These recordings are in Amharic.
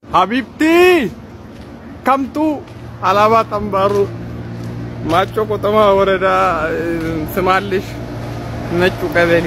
ሀቢብቲ ከምቱ አላባ ጠንባሩ ማጮ ቆጠማ ወረዳ ስማልሽ ነጩ ቀበሌ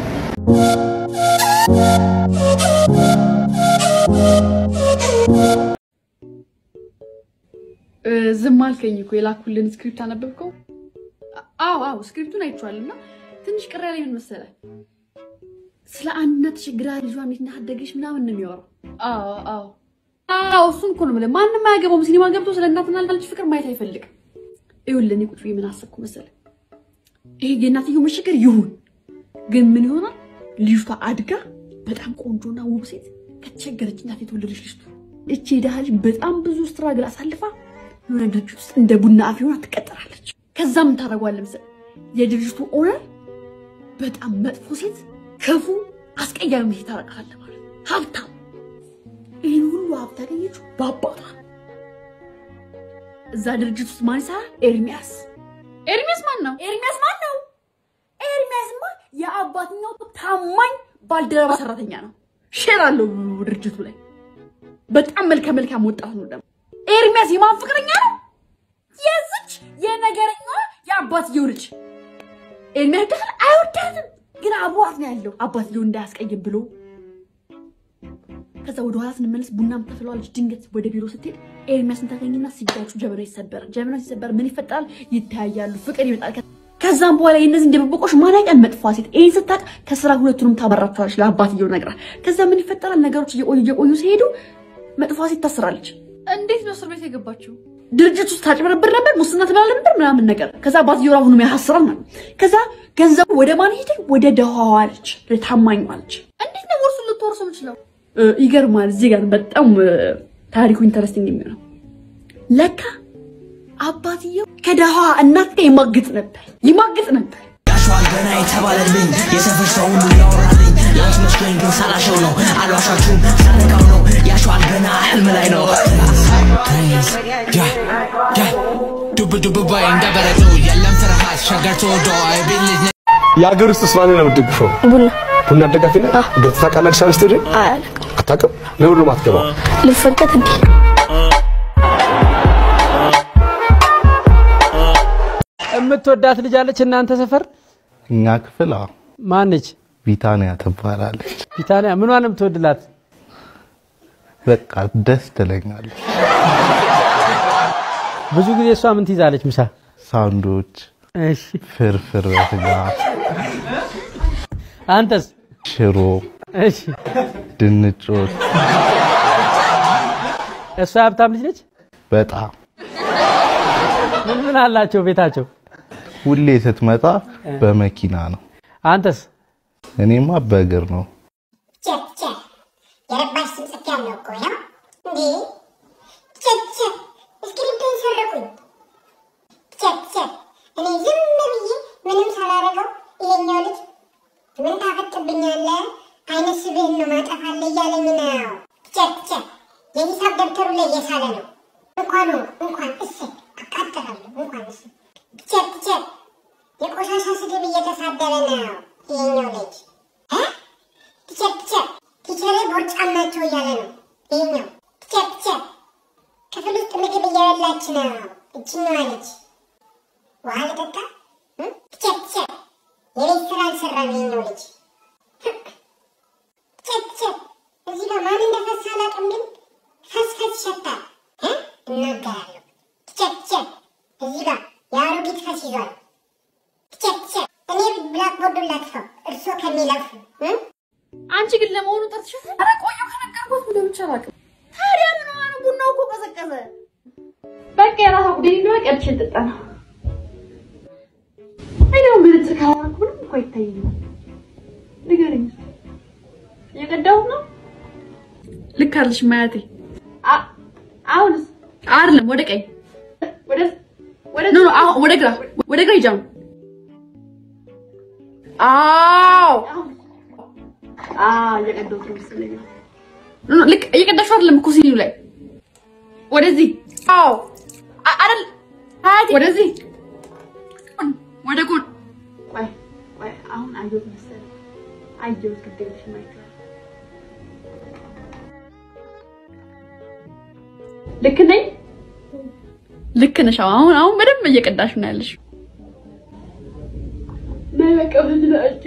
ዝም አልከኝ እኮ የላኩልን ስክሪፕት አነበብከው? አዎ አዎ ስክሪፕቱን አይቼዋለሁ እና ትንሽ ቅር ያለኝ ምን መሰለህ፣ ስለ አንድነት ችግራ ልጇ እንዴት እንዳደገች ምናምን ነው የሚያወራው። አዎ አዎ አዎ እሱን እኮ ነው የምልህ። ማንም አያገባውም ሲኒማ ገብቶ ስለ እናትና ልጅ ፍቅር ማየት አይፈልግም። ይኸውልህ እኔ ቁጭ ብዬ ምን አሰብኩ መሰለህ፣ ይሄ የእናትየው መቸገር ይሁን ግን ምን ይሆናል ልጅቷ አድጋ በጣም ቆንጆና ውብ ሴት ከተቸገረች እናት የተወለደች ልጅ ትሁን። እቺ የድሃ ልጅ በጣም ብዙ ስትራግል አሳልፋ የሆነ ድርጅት ውስጥ እንደ ቡና አፍ ሆና ትቀጠራለች። ከዛ ምን ታደርገዋለህ መሰለህ የድርጅቱ ኦነር በጣም መጥፎ ሴት፣ ክፉ፣ አስቀያሚ ሴት ታረቃለህ ማለት ነው። ሀብታም ይህን ሁሉ ሀብት ያገኘችው በአባቷ ነው። እዛ ድርጅት ውስጥ ማን ይሰራል? ኤርሚያስ። ኤርሚያስ ማን ነው? ኤርሚያስ ማን ነው? ኤርሚያስማ የአባትኛው ታማኝ ባልደረባ ሰራተኛ ነው። ሼር አለው ድርጅቱ ላይ። በጣም መልከ መልካም ወጣት ነው ደግሞ። ኤርሚያስ የማን ፍቅረኛ ነው? የዝች የነገረኛ የአባትየው ልጅ። ኤርሚያስ ደህል አይወዳትም፣ ግን አብሯት ነው ያለው አባትየው እንዳያስቀይም ብሎ። ከዛ ወደ ኋላ ስንመለስ ቡናም ተፍለዋለች። ድንገት ወደ ቢሮ ስትሄድ ኤርሚያስን ታገኝና ሲጋጩ ጀበና ይሰበራል። ጀበና ሲሰበር ምን ይፈጠራል? ይተያያሉ፣ ፍቅር ይመጣል። ከዛም በኋላ የእነዚህ እንደበቆሽ ማናቀን መጥፏ ሴት ይህን ስታቅ ከስራ ሁለቱንም ታበራቸዋለች ለአባትየው ነግራ። ከዛ ምን ይፈጠራል? ነገሮች እየቆዩ እየቆዩ ሲሄዱ መጥፏ ሴት ታስራለች። እንዴት ነው እስር ቤት የገባችው? ድርጅት ውስጥ ታጭበረብር ነበር፣ ሙስና ትበላል ነበር ምናምን ነገር። ከዛ አባትየው አሁንም ያሳስራል ማለት ከዛ ገንዘቡ ወደ ማን ሄደ? ወደ ደሃዋ አለች፣ ታማኝ አለች። እንዴት ነው ወርሱን ልትወርሱ የምችለው? ይገርማል። እዚህ ጋር በጣም ታሪኩ ኢንተረስቲንግ የሚሆነው ለካ አባትየው ከደሃዋ እናት ጋር ይማግጥ ነበር ይማግጥ ነበር። ያሸዋል ገና የተባለልኝ የሰፈር ሰው ሁሉ ያወራልኝ የወት መስሎኝ ግን ሳላሸው ነው አልዋሻችሁም ሳነቃው ነው ያሸዋል ገና ህልም ላይ ነው ዱብ ዱብ ባይ እንደበረዶ የለም ፍርሃት ሸገር ተወዶ ቤት ልጅ የሀገር ውስጥ ስማን ነው የምትደግፈው? ቡና ቡና ደጋፊ ነህ? ገብተህ ታውቃለህ? አዲስ አበባ ስቴዲየም አያለቅም አታውቅም? ለምን ነው የማትገባው? ልፈቀድ እንዴ? የምትወዳት ልጅ አለች እናንተ ሰፈር እኛ ክፍል አዎ፣ ማነች? ቢታንያ ትባላለች። ቢታንያ ምኗን የምትወድላት? በቃ ደስ ትለኛለች። ብዙ ጊዜ እሷ ምን ትይዛለች ምሳ? ሳንዶች፣ እሺ ፍርፍር በስጋ፣ አንተስ? ሽሮ፣ እሺ ድንች ወጥ እሷ ሀብታም ልጅ ነች? በጣም ምን ምን አላቸው ቤታቸው? ሁሌ ስትመጣ በመኪና ነው። አንተስ? እኔማ በእግር ነው። ቸክ ቸክ የረባሽ ስም ጽፌ ያለው እኮ ነው እንዴ? ቸክ ቸክ እስክሪፕቶን ሰረቁኝ። ቸክ ቸክ እኔ ዝም ብዬ ምንም ሳላረገው ይሄኛው ልጅ ምን ታፈጥብኛለህ? አይነ ስብህን ነው ማጠፋለህ እያለኝ ነው። ቸክ ቸክ የሂሳብ ደብተሩ ላይ እየሳለ ነው። እንኳኑ እንኳን እሰይ አቃጥላለሁ እንኳን እሰይ ቸክ ቸክ የቆሻሻ ስድብ እየተሳደበ ነው ይሄኛው ልጅ እ? ቲቸር ቲቸር ቲቸሬ ቦርጫም ናቸው እያለ ነው ይሄኛው። ቲቸር ቲቸር ክፍል ውስጥ ምግብ እየበላች ነው እችኛዋ ልጅ። ውሃ ልጠጣ? እ? ቲቸር ቲቸር የቤት ስራ አልሰራም ይሄኛው ልጅ። ቲቸር ቲቸር እዚህ ጋር ማን እንደፈሳ አላውቅም፣ ግን ፈስፈስ ይሸታል እ? እናገራለሁ። ቲቸር ቲቸር እዚህ ጋር የአሮጊት ፈስ ይዟል። ቲቸር ቲቸር እኔ ብላክቦርዱን ላጥፋው እርሶ ከሚለፉ እ? አንቺ ግን ለመሆኑ ጠርትሻት? ኧረ ቆየሁ ከነገርኩት ምን ብቻ አላውቅም። ታዲያ ምን ሆነ ነው? ቡናው እኮ ቀዘቀዘ። በቃ የራሷ ጉዳይ እንደሆነ ቀድቼ ልጠጣ ነው። አይ ደግሞ መነጽር ካላደረኩ ምንም እኮ አይታየኝም። ንገረኝ እስኪ። እየቀዳሁት ነው። ልክ አለሽ ማያቴ። አ- አሁንስ? አይደለም ወደ ቀኝ ወደ ወደ ኖ ኖ አሁን ወደ ግራ ወደ ግራ ይጃም። አዎ አዎ እየቀዳሁት ነው መሰለኝ። ኖ ኖ ልክ እየቀዳሽው አይደለም እኮ ሲኒው ላይ ወደዚህ። አዎ አ- አይደል አያቴ ወደዚህ ወደ ጎን። ቆይ ቆይ አሁን አየሁት መሰለኝ አየሁት ግዴለሽም አይቼዋለሁ። ልክ ነኝ? ልክ ነሽ። አሁን አሁን በደንብ እየቀዳሽ ነው ያለሽ። ነይ በቃ ብንላጭ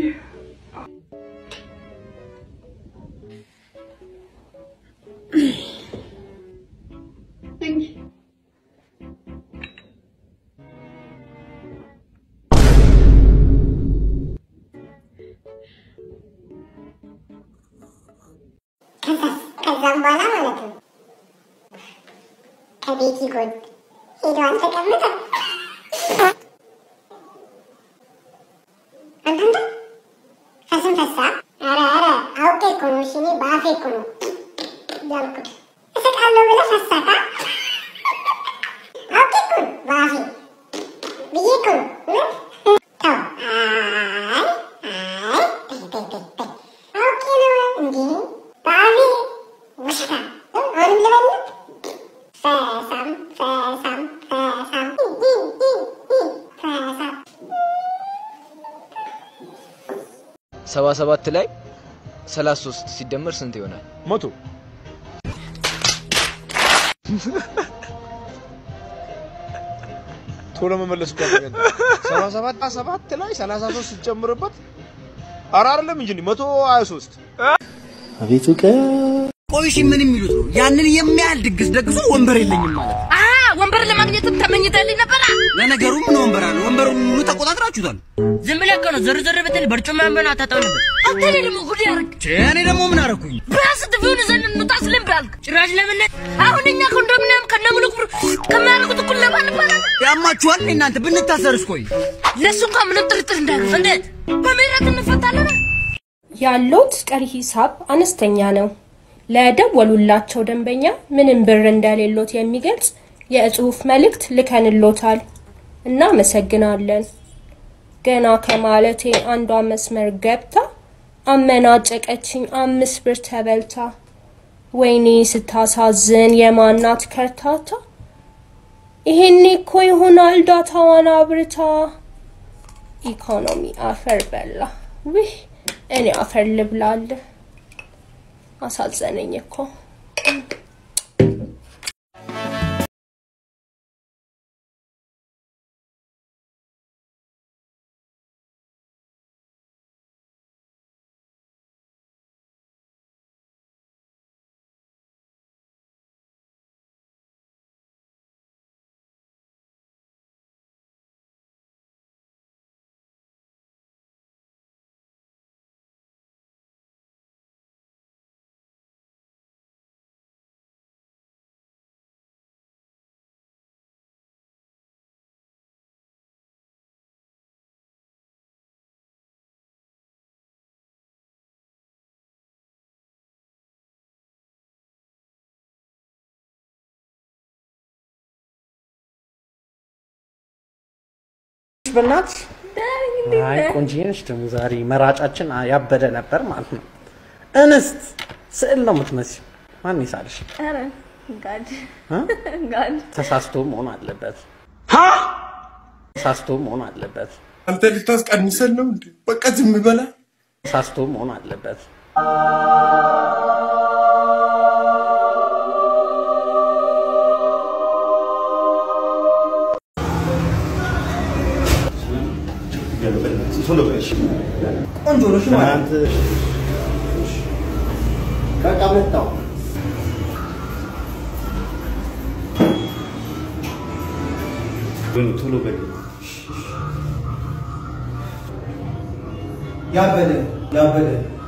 ከዛም በኋላ ማለት ነው ከቤቲ ጎን ሄደዋል ተቀምጠው አንተንተ ፈስን ፈሳ ኧረ ኧረ አውቄ እኮ ነው እሺ እኔ በአፌ እኮ ነው ያልኩት እስቃለሁ ብለህ ፈሳካ አውቄ እኮ ነው በአፌ ብዬ እኮ ነው እውነት ተው አይ አይ ተይ ተይ ተይ ተይ አውቄ ነው እንዴ በአፌ ውሸታ አሁንም ልበልህ ፈሳም ፈሳም ፈሳም ፈሳም ሰባ ሰባት ላይ ሰላሳ ሶስት ሲደመር ስንት ይሆናል? መቶ ቶሎ መመለስ እኮ አልተገኘም። ሰባ ሰባት ሰባት ላይ ሰላሳ ሶስት ስትጨምርበት ኧረ አይደለም እንጂ መቶ ሀያ ሶስት አቤቱ ቀን ቆይ እሺ ምን የሚሉት ነው? ያንን የሚያህል ድግስ ደግሶ ወንበር የለኝም ማለት ነው። ወንበር ለማግኘትም ተመኝተልኝ ነበራ። ለነገሩ ምን ወንበር አለ? ወንበሩን ሙሉ ተቆጣጥራችሁታል። ዝም ብለህ እኮ ነው ዞር ዞር ብትል በርጩማ ወንበር አታጣው ነበር። አንተ ላይ ደግሞ ጉድ ያርግ። እኔ ደግሞ ምን አደረኩኝ? ቢያንስ ጥፊውን ዘንድ እንውጣ ስልም ባልክ ጭራሽ ለምነት አሁን እኛ ኮንዶሚኒየም ከነሙሉ ክፍሉ ከሚያደርጉት እኩል ለማን ይባላል? ያማችኋል እንዴ እናንተ? ብንታሰርስ? ቆይ ለእሱ እንኳን ምንም ጥርጥር እንዳያልፍ እንዴት በምህረት እንፈታለን? ያለውት ቀሪ ሂሳብ አነስተኛ ነው። ለደወሉላቸው ደንበኛ ምንም ብር እንደሌሎት የሚገልጽ የጽሑፍ መልእክት ልከንሎታል። እናመሰግናለን። ገና ከማለቴ አንዷ መስመር ገብታ አመናጨቀችኝ አምስት ብር ተበልታ። ወይኔ ስታሳዝን የማናት ከርታታ። ይሄኔ እኮ ይሆናል ዳታዋን አብርታ። ኢኮኖሚ አፈር በላ። ውህ እኔ አፈር ልብላል። አሳዘነኝ እኮ። በእናትሽ አይ ቆንጆ ነሽ ደግሞ ዛሬ መራጫችን ያበደ ነበር ማለት ነው። እንስት ስዕል ነው የምትመስይው። ማን ይሳልሽ? ኧረ ጋድ እ? ጋድ ተሳስቶ መሆን አለበት። ተሳስቶ መሆን አለበት። አንተ ልታስቀንሰን ነው እንዴ? በቃ ዝም በላ። ተሳስቶ መሆን አለበት። ቆንጆ ነሽ ማለት በቃ መጣሁ። ቶሎ በል ያበደ ያበደ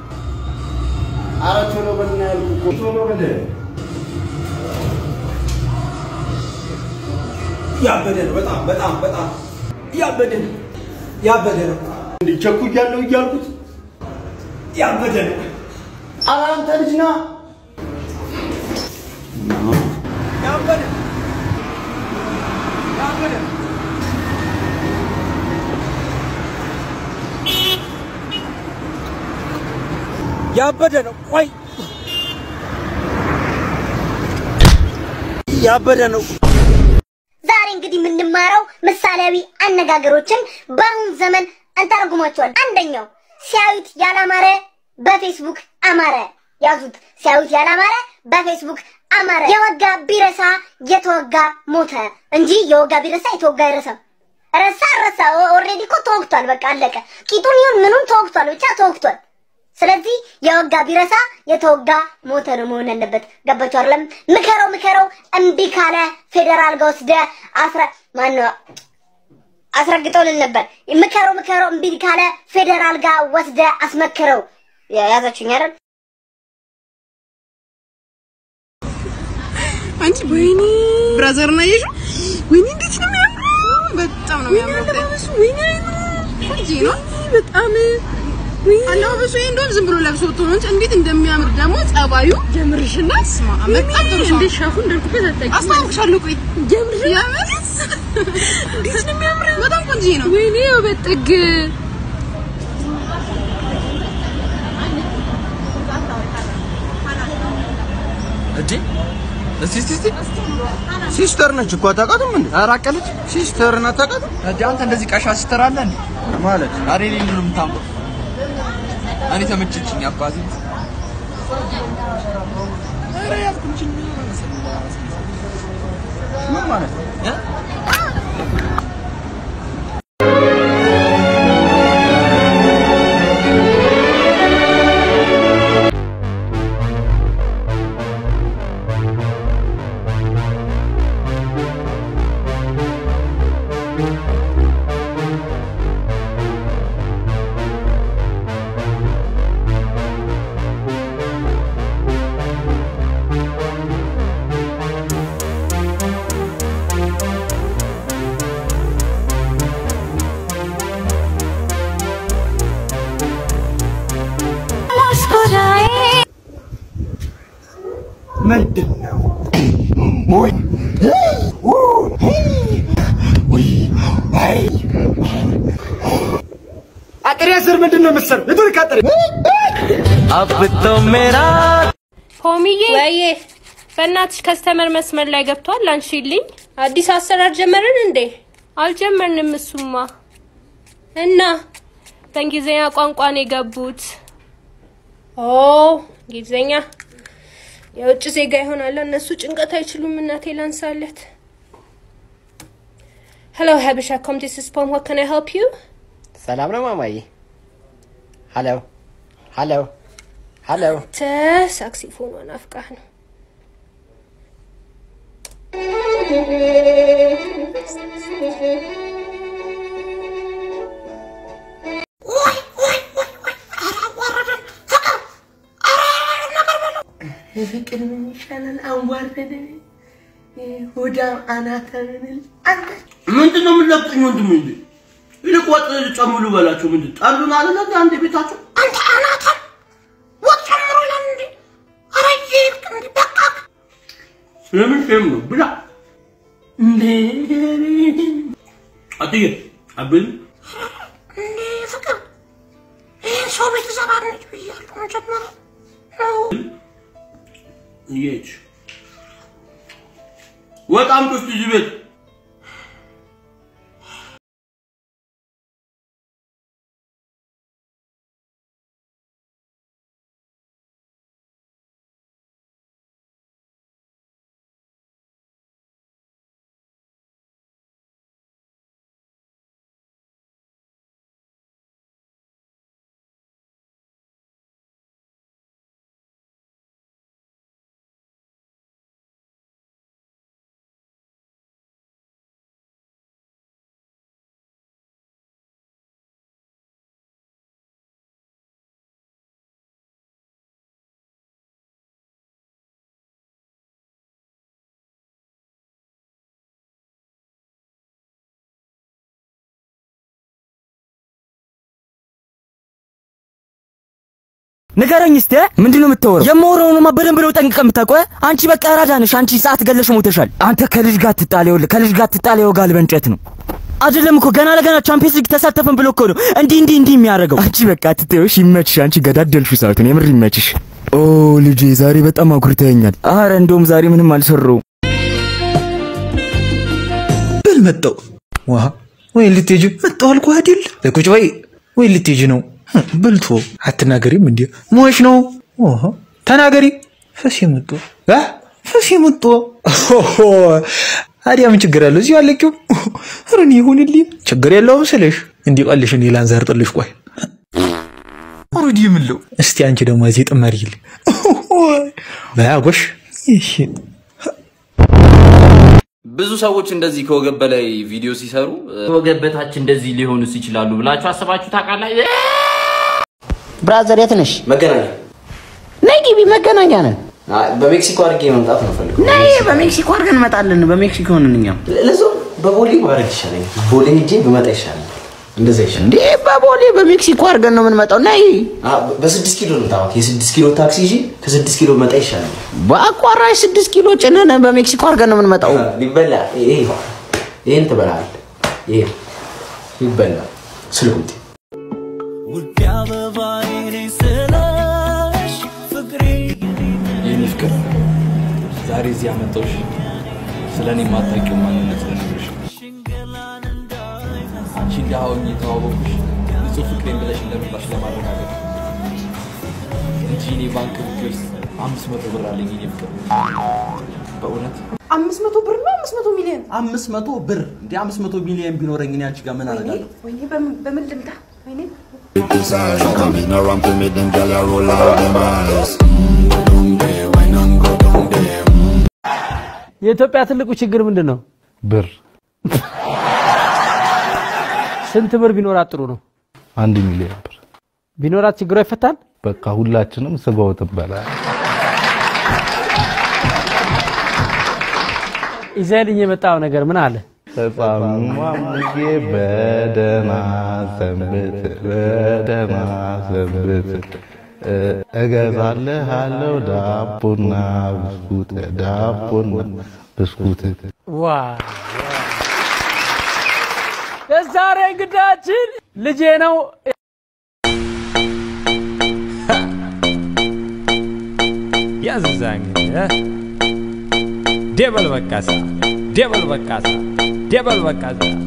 ኧረ ቶሎ በል ነው ያልኩህ እኮ ቶሎ በል ያበደ ነው። በጣም በጣም በጣም ያበደ ነው። ያበደ ነው። እንዴ ቸኩያለሁ እያልኩት ያበደ ነው። ኧረ አንተ ልጅ ና ያበደ ያበደ ያበደ ነው። ቆይ ያበደ ነው። ዛሬ እንግዲህ የምንማረው ምሳሌያዊ አነጋገሮችን በአሁን ዘመን እንተረጉማቸዋል። አንደኛው ሲያዩት ያላማረ በፌስቡክ አማረ። ያዙት። ሲያዩት ያላማረ በፌስቡክ አማረ። የወጋ ቢረሳ የተወጋ ሞተ እንጂ የወጋ ቢረሳ የተወጋ አይረሳም። ረሳ ረሳ ኦልሬዲ እኮ ተወግቷል። በቃ አለቀ። ቂጡን ይሁን ምኑን ተወግቷል፣ ብቻ ተወግቷል። ስለዚህ የወጋ ቢረሳ የተወጋ ሞተ ነው መሆን ያለበት። ገባችሁ አይደለም? ምከረው ምከረው፣ እምቢ ካለ ፌዴራል ጋር ወስደ አስረ ማነው አስረግጠውልን ነበር። ምከረው ምከረው፣ እምቢ ካለ ፌዴራል ጋር ወስደ አስመክረው። ያዛችሁኝ አይደል? አንቺ ወይኔ ብራዘር እና ይሹ ወይኔ እንዴት ነው የሚያምረው! በጣም ነው የሚያምረው። ወይኔ ቆንጆ ነው በጣም አለባበሱ ይሄ እንደውም ዝም ብሎ ለብሶ ወጥቶ ነው እንጂ እንዴት እንደሚያምር ደግሞ ጸባዩ ጀምርሽና ስማ በጣም ጥሩ ሰው እንደ ሻፉ እንዳልኩበት አታውቂም። አስታውቅሻለሁ። ቆይ ጀምርሽ የምር እንዴት ነው የሚያምረው! በጣም ቆንጆ ነው። ወይኔ ውበት ጥግ እንዴ እስቲ እስቲ እስቲ ሲስተር ነች እኮ አታውቃትም እንዴ? ኧረ አቀለች ሲስተርን አታውቃትም እንዴ? አንተ እንደዚህ ቀሻ ሲስተር አለ እንዴ? ማለት አሬ ሌሊ ነው የምታምረው። እኔ ተመቸችኝ አባቴ። ኧረ ያልኩልሽኝ ምን ማለት ነው? እ? ምንድን ነው? አጥሬ ስር ምንድን ነው የምትሰራው? የቱርክ አጥሬ अब तो मेरा ሆሚዬ ወይዬ በእናትሽ ከስተመር መስመር ላይ ገብቷል። አንሺልኝ። አዲስ አሰራር ጀመርን እንዴ? አልጀመርንም። እሱማ እና በእንግሊዝኛ ቋንቋ ነው የገቡት። ኦ እንግሊዝኛ የውጭ ዜጋ ይሆናል። እነሱ ጭንቀት አይችሉም። እናቴ ላንሳለት። ሄሎ ሀበሻ ኮሚቴ ስፖን what can I help you? ሰላም ነው ማማዬ? ሀሎ ሀሎ ሀሎ ተ ሳክሲፎኗን አፍቃህ ነው ፍቅር ምን ይሻላል? አንዋርደን ሆዳም አናተንን አንተ ምንድን ነው የምንለቅኝ ወንድሜ? እንዴ ይልቅ ወጥ ጨምሩ በላቸው። ምንድን ጠሉን አይደለ እንዴ አንዴ ቤታቸው አንተ አናተን ወጥ ጨምሮ ይላል እንዴ? ኧረ ይልቅ እንዴ በቃ ስለምን ፌም ነው ብላ እንዴ አትዬ አብል እንዴ ፍቅር ይህን ሰው ቤተሰብ አድነች ብያለሁ መጀመሪያ እየች ወጥ አምጡ እስቲ እዚህ ቤት ንገረኝ እስቲ ምንድን ነው የምታወራው? የማወራውንማ በደንብ ነው ጠንቅቀህ የምታውቀው። አንቺ በቃ አራዳ ነሽ። አንቺ ሰዓት ገለሽ ሞተሻል። አንተ ከልጅ ጋር ትጣል። ይኸውልህ ከልጅ ጋር ትጣል ይወጋል በእንጨት ነው አይደለም እኮ ገና ለገና ቻምፒየንስ ሊግ ተሳተፈን ብሎ እኮ ነው እንዲህ እንዲህ እንዲህ የሚያደርገው። አንቺ በቃ ትተውሽ፣ ይመችሽ። አንቺ ገዳደልሽው ሰዓቱን፣ የምር ይመችሽ። ኦ ልጄ ዛሬ በጣም አኩርተኸኛል። አረ እንደውም ዛሬ ምንም አልሰራሁም። በል መጣው ዋ ወይ ልትሄጂ መጣው አልኩህ አይደል? ለቁጭ በይ ወይ ልትሄጂ ነው? በልቶ አትናገሪም እንዴ? ሞሽ ነው ኦሆ ተናገሪ። ፈስ የመጡ አ ራሴ መጣ። ታዲያ ምን ችግር አለው? እዚሁ አለቂው። ኧረ እኔ ይሁንልኝ፣ ችግር የለውም ስልሽ እንዲቀልሽ እኔ ላንዘርጥልሽ። ቆይ ኦልሬዲ የምለው እስቲ አንቺ ደግሞ እዚህ ጥመሪልኝ በያጎሽ እሺ ብዙ ሰዎች እንደዚህ ከወገብ በላይ ቪዲዮ ሲሰሩ ከወገብ በታች እንደዚህ ሊሆኑስ ይችላሉ ብላችሁ አስባችሁ ታውቃላችሁ? ብራዘር የት ነሽ? መገናኛ ነይ ግቢ፣ መገናኛ ነን። በሜክሲኮ አድርጌ መምጣት ነው ፈልገው። ነይ፣ በሜክሲኮ አድርገን እንመጣለን። በሜክሲኮ ነን እኛም። ለዛው በቦሌ ማድረግ ይሻለኛል። ቦሌ ሄጄ ብመጣ ይሻለኛል። እንደዛ ይሻላል። እንዴ በቦሌ በሜክሲኮ አድርገን ነው የምንመጣው። ነይ። በስድስት ኪሎ ነው ታዋቂ። የስድስት ኪሎ ታክሲ ይዤ ከስድስት ኪሎ መጣ ይሻለኛል። በአቋራጭ ስድስት ኪሎ ጭነን በሜክሲኮ አድርገን ነው የምንመጣው። ሊበላ ይሄ ይሄን ትበላለህ። ይሄ ይበላል። ስልኩት የኔ ፍቅር ዛሬ እዚህ ያመጣሁሽ ስለ እኔ የማታውቂው ማንነት ልነግርሽ ነው። አንቺ እንዲህ ሆኜ የተዋወቅኩሽ ንጹህ ፍቅሬን ብለሽ እንደመጣሽ ለማረጋገጥ እንጂ እኔ ባንክ ብር አምስት መቶ ብር አለኝ የኔ ፍቅር በእውነት አምስት መቶ ብር ነው አምስት መቶ ሚሊዮን አምስት መቶ ብር እንደ አምስት መቶ ሚሊዮን ቢኖረኝ እኔ አንቺ ጋር ምን አደርጋለሁ? ወይኔ በምን- በምን ልምጣ ወይኔ Coming around to me, them gyal a roll out them eyes. የኢትዮጵያ ትልቁ ችግር ምንድን ነው? ብር ስንት ብር ቢኖራት ጥሩ ነው? አንድ ሚሊዮን ብር ቢኖራት ችግሯ ይፈታል? በቃ ሁላችንም ስጋው ትበላል። ይዘህልኝ የመጣው ነገር ምን አለ? ተጻሙማሙዬ በደህና ሰንብት፣ በደህና ሰንብት። እ- እገዛልሃለሁ ዳቦና ብስኩት፣ ዳቦና ብስኩት። ዋ የዛሬ እንግዳችን ልጄ ነው። ያዝዛኝ ደበል በቃሳ ደበል በቃሳ ደበል በቃሳ